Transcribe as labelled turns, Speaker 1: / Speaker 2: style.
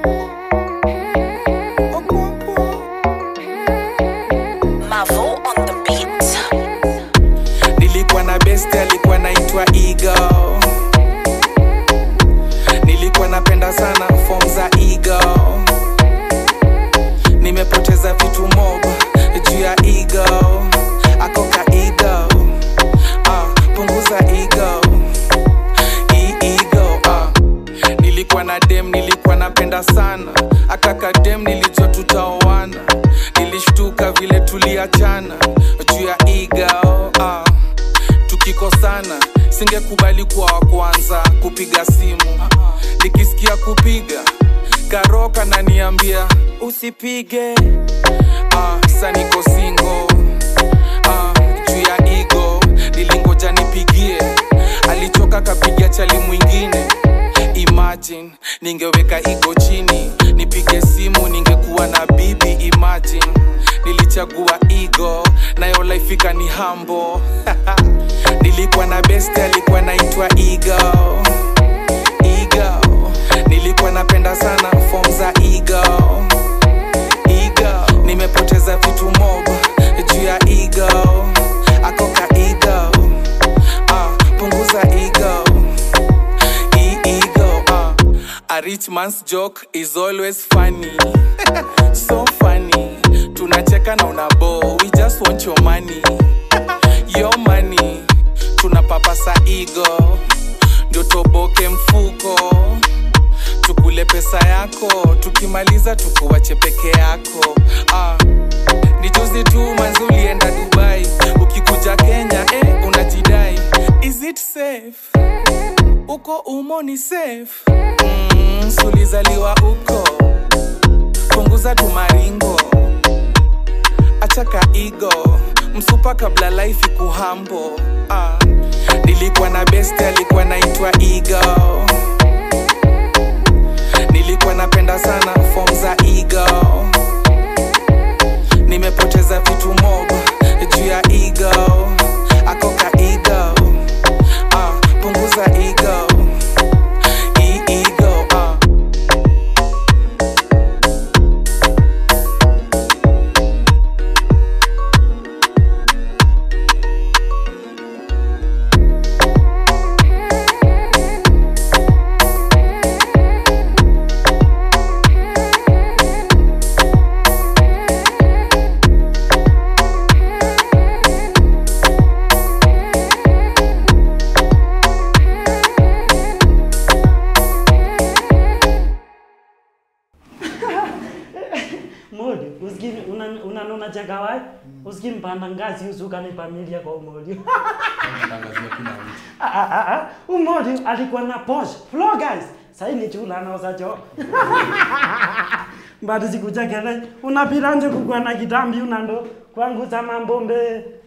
Speaker 1: Mavo on the beat.
Speaker 2: nilikuwa na best alikuwa naitwa ego nilikuwa napenda sana form za ego nimepoteza vitu mob juu ya ego akoka ego ah, punguza ego Hii ego ah. nilikuwa na dem nilikuwa napenda sana akaka dem nilijua tutaoana nilishtuka vile tuliachana juu ya ego ah tukikosana singekubali kuwa wa kwanza kupiga simu nikisikia kupiga karoka naniambia usipige ah, sa niko singo ah, juu ya igo nilingoja nipigie alichoka kapiga chali mwingine imagine ningeweka igo chini nipige simu ningekuwa na bibi imagine nilichagua igo nayo laifika ni hambo nilikuwa na best alikuwa naitwa igo igo nilikuwa napenda sana form za igo igo nimepoteza vitu mob juu ya igo akoka igo ah, punguza igo Hii ego ah. a rich man's joke is always funny so funny tunacheka na unabo we just want your money your money tunapapasa igo ndio toboke mfuko tukule pesa yako tukimaliza tukuwache peke yako ah. ni juzi tu manzi ulienda dubai ukikuja kenya eh, unajidai is it safe uko umo ni safe mm, sulizaliwa uko punguza tumaringo achaka igo msupa kabla life ikuhambo ah. nilikuwa na best alikuwa naitwa igo nilikuwa napenda sana form za igo nimepoteza vitu mob juu ya igo akoka igo ah, punguza igo Hii ego ah.
Speaker 3: Modi, usikii una- unanona cha kawaii usikii mpanda ngazi usuka ni familia kwa umodi Ah, ah, ah, ah. umodi alikuwa na Porsche floor guys sasa ni chula anauza choo mbadi sikuchekele unapiranje kukua na kitambi unando kwangu za mambombe